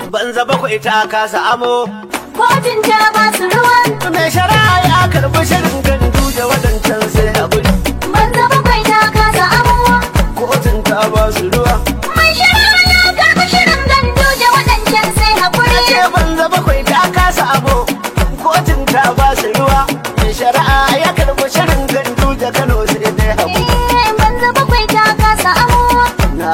banza bakwai ta kasa amo Kotun ta ba su ruwa, mai shari'a ya karbi shirin gandu da wadancan sai haƙuri banza bakwai ta kasa amuwa. kotun ta ba su ruwa Mai shari'a ya karɓi shirin gandu da waɗancan sai haƙuri. ce banza bakwai ta kasa amo kotun ta ba su ruwa mai shari'a ya karbi shirin gandu da kano sai dai haƙuri Eh, banza bakwai ta kasa amuwa. na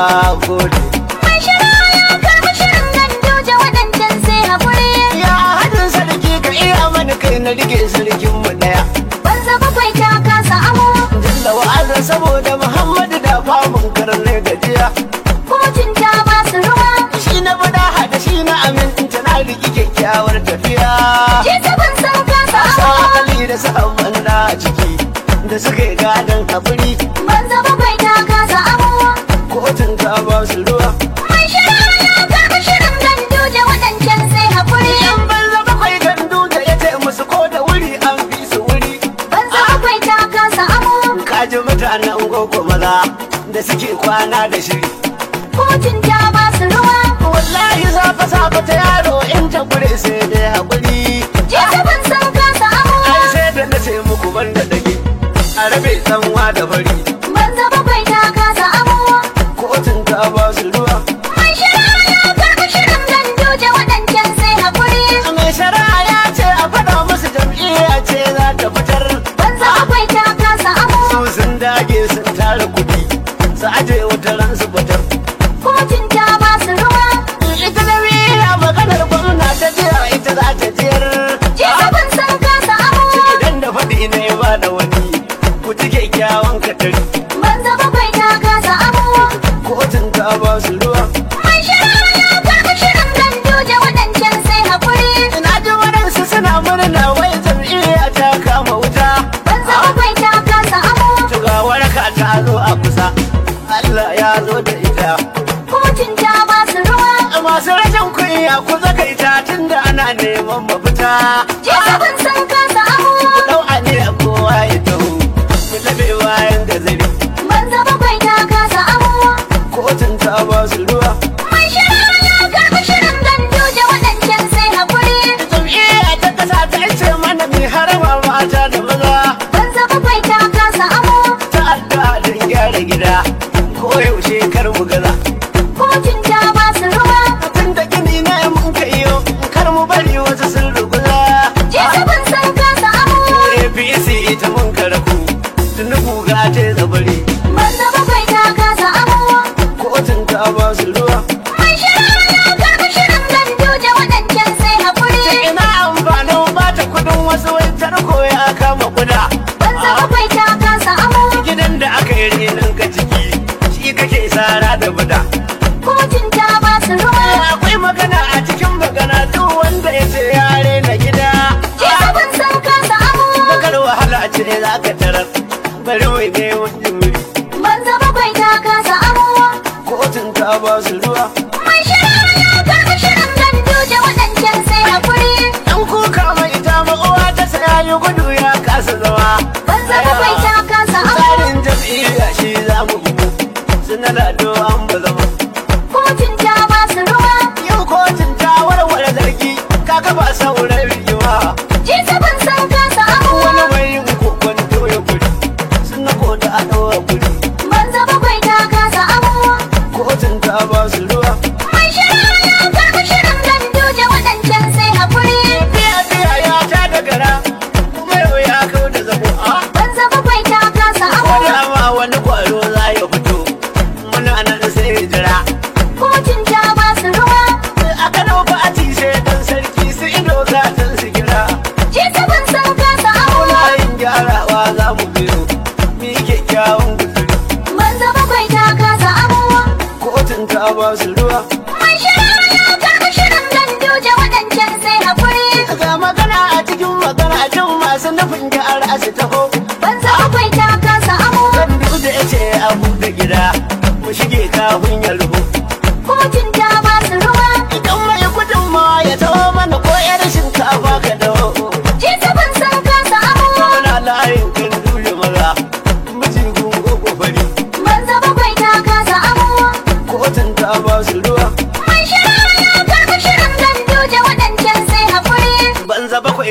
gode Mai shari'a ya karɓi shirin gandu da waɗancan sai haƙuri. ya hadin sarki ka iya mani kai na rike sarkin mu daya Banza bakwai ta kasa amuwa. da wa'azin saboda muhammadu da famun karne gajiya Kotun ta ba su ruwa. shi na bada hada shi na aminta na riki kyakkyawar tafiya Je saban san kasa sa amuwa. ali da sahabban na a ciki da suka yi gadon haƙuri Banza bakwai ta kasa amuwa. kotun ta ba su ruwa Mai shari'a ya karɓi shirin gandu da waɗancan sai haƙuri. yan banza bakwai gandu da ya ce musu ko da wuri an fi su wuri Banza bakwai ta kasa amuwa. kaji mutanen gogo maza da suke kwana da shiri Kotun ta ba su ruwa. wallahi safa safa ta yaro in ta gure sai dai haƙuri Je saban san kasa amuwa. ai sai da na ce muku banda dage a rabe tsanwa da bari Banza bakwai ta kasa amuwa. kotun ta ba su ruwa Mai shari'a ya karɓi shirin gandu da waɗancan sai haƙuri. mai shari'a ya ce a faɗa musu jam'iyya ce za ta fitar Banza bakwai ta kasa amuwa. su sun dage sun tara kuɗi su aje wata ran su fitar Kotun ta ba su ruwa. ita da wiya maganar gwamna ta jiya ita za ta jiyar Je saban san kasa amuwa. idan da faɗi na ya ba da wani ku ji kyakkyawan katari Banza bakwai ta kasa amuwa. kotun ta ba su ruwa Mai shari'a ya karɓi shirin gandu da waɗancan sai haƙuri. ina ji waɗansu suna murna wai jam'iyya ta kama wuta Banza bakwai ta kasa amuwa. Tuga waraka ta zo a kusa Allah ya zo da ita Kotun ta ba su ruwa. masu rashin kunya ku zakaita tunda ana neman mafita Je saban san kasa amuwa. dau a ne kowa ya taho mu labe bayan gazari Banza bakwai ta kasa amuwa. kotun ta ba su ruwa Mai shari'a ya karɓi shirin gandu da waɗancan sai haƙuri. jam'iyya ta kasa ta ce mana mai harama mata da maza Banza bakwai ta kasa amuwa. ta addu'a don gyara gida ko yaushe kar mu gaza Kotun ta ba su ruwa. tun da gini na mun kai kar mu bari wasu sun ruguza Je saban san kasa amuwa. APC ita mun karaku tuni guga ta zabari Banza bakwai ta kasa amuwa. kotun ta ba su ruwa Mai shari'a ya karɓi shirin gandu da waɗancan sai haƙuri. ina amfanin bata kudin wasu wai tarko ya kama kuda Banza bakwai ta kasa amuwa. gidan da aka yi renin ka ciki shi kake sara da buda Kotun ta ba su ruwa. akwai magana a cikin magana duk wanda ya ce yare na gida Je saban san kasa amuwa. bakar wahala ce za ka tarar bari mai ne wani wuri Banza bakwai ta kasa amuwa. kotun ta ba su ruwa Mai shari'a ya karɓi shirin gandu da waɗancan sai haƙuri. dan kuka mai ta uwa ta saya yi gudu ya kasa zama Banza bakwai ta kasa amuwa. tsarin jam'iyya shi za mu bugu suna da an ba zama Kotun ta ba su ruwa. yau kotun ta warware zargi kaga ba sauran rigima Je saban san kasa amuwa. wani mai yin kokon doya guri suna kota a ɗaura guri Banza bakwai ta kasa amuwa. kotun ta ba su ruwa Mai shari'a ya karɓi shirin gandu da waɗancan sai haƙuri. biya biya ya ta da gara kuma yau ya kau da zabo a Banza bakwai ta kasa amuwa. dama wani kwaro za ya fito muna nan sai ya jira Kotun ta ba su ruwa. a kano ba a ci sai dan sarki su ido gatan su gira Je saban san kasa amuwa. muna yin gyarawa za mu biyo mi kyakkyawan guzuri Banza bakwai ta kasa amuwa. kotun ta ba su ruwa Mai shari'a ya karɓi shirin gandu da waɗancan sai haƙuri. ga magana a cikin magana jin masu nufin gyara su taho Banza bakwai ta kasa amuwa. kan duk da ya ce abu da gida mu shige kafin ya rubu Kotun ta ba su ruwa. idan mai gudun ma ya taho mana ko yar shinkafa ka dawo Je saban san kasa amuwa. muna layin kan dole maza miji gungo kofari Banza bakwai ta kasa amuwa. kotun ta ba su ruwa Mai shari'a ya karɓi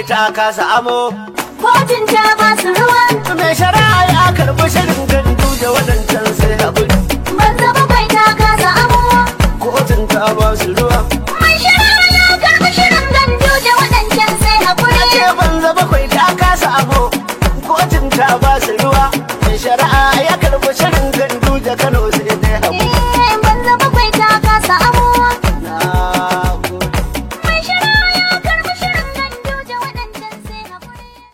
bakwai ta kasa amo Kotun ta ba su ruwa. mai shari'a ya karɓi shirin gandu da waɗancan sai haƙuri Banza bakwai ta kasa abuwa. kotun ta ba su ruwa Mai shari'a ya karɓi shirin gandu da waɗancan sai haƙuri. ce banza bakwai ta kasa amo kotun ta ba su ruwa mai shari'a ya karɓi shirin gandu da kano sai dai haƙuri Eh,